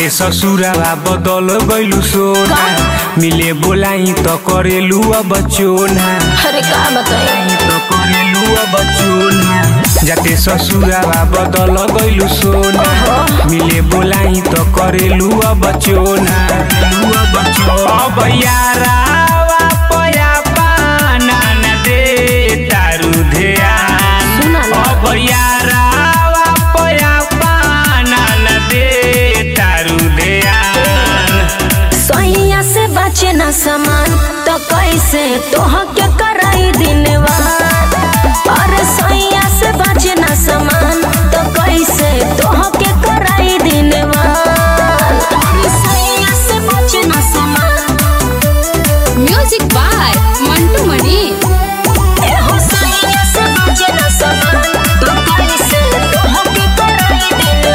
जाते ससुरावा बदल गइलू सोना मिले बोलाई त करेलू अब चोना अरे का बताई त करेलू अब चोना जाते ससुरावा बदल गइलू सोना मिले बोलाई त करेलू अब चोना अब चोना अब यारावा पया पाना न दे तारू ध्यान सुना ना। अब यारावा पया पाना न दे तारू ध्यान सैया से बचे न समान तो कैसे तोह के कराई दिनवार अरे सैया से बचे न समान तो कैसे तोह के कराई दिनवार अरे सैया से बचे न समान म्यूजिक बाय मंटू मणि एहो सैया से बचे न समान तो कैसे तोह के कराई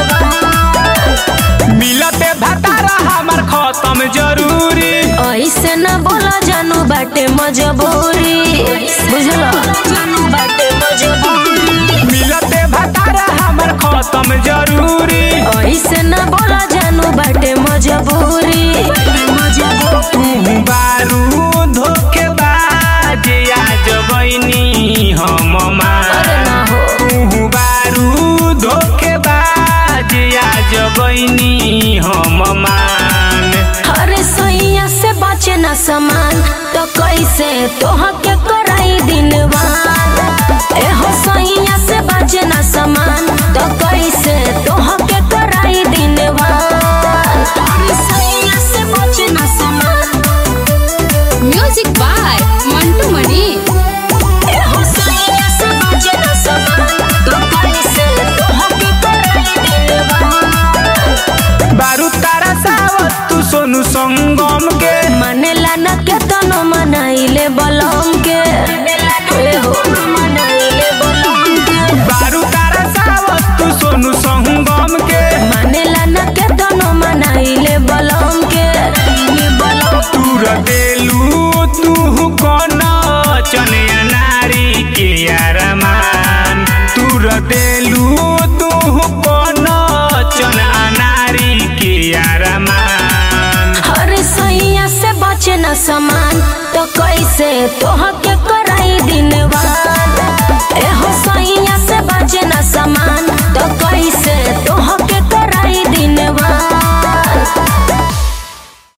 दिनवार मिलते भतारा हमार खत्म जरूरी ऐसे न बोला जानू बाटे मजबूरी बुझलो जानू बाटे मजबूरी मिलते भतारा हमार खत्म जरूरी ऐसे न बोला जानू बाटे मजबूरी तू बारू धोखेबाज आज बनी हम अरे मान ना हो तू बारू धोखेबाज आज बनी हम मान अरे सैया से बचे न समान तो कैसे तोह के कराई दिनवान एहो सैया से बचे न समान तो कैसे तोह के कराई दिनवान अरे सैया से बचे न समान म्यूजिक बाय मंटू मणि एहो सैया से बचे न समान तो कैसे तोह के कराई दिनवान बारू तारा सावत तू सोनू संगम के मनेला न केतनो मनाइले बलम के ए हो मनाइले बलम के बारू तारा सावत तू सोनू संगम के मनेला न केतनो मनाइले बलम के इने बलम तू रदेलू तू कौन चनिया नारी के यारमान तू रदेलू तू कौन चन अनारी के यारमान अरे सैया से बचे न समान तो कैसे तोह के कराई दिनवान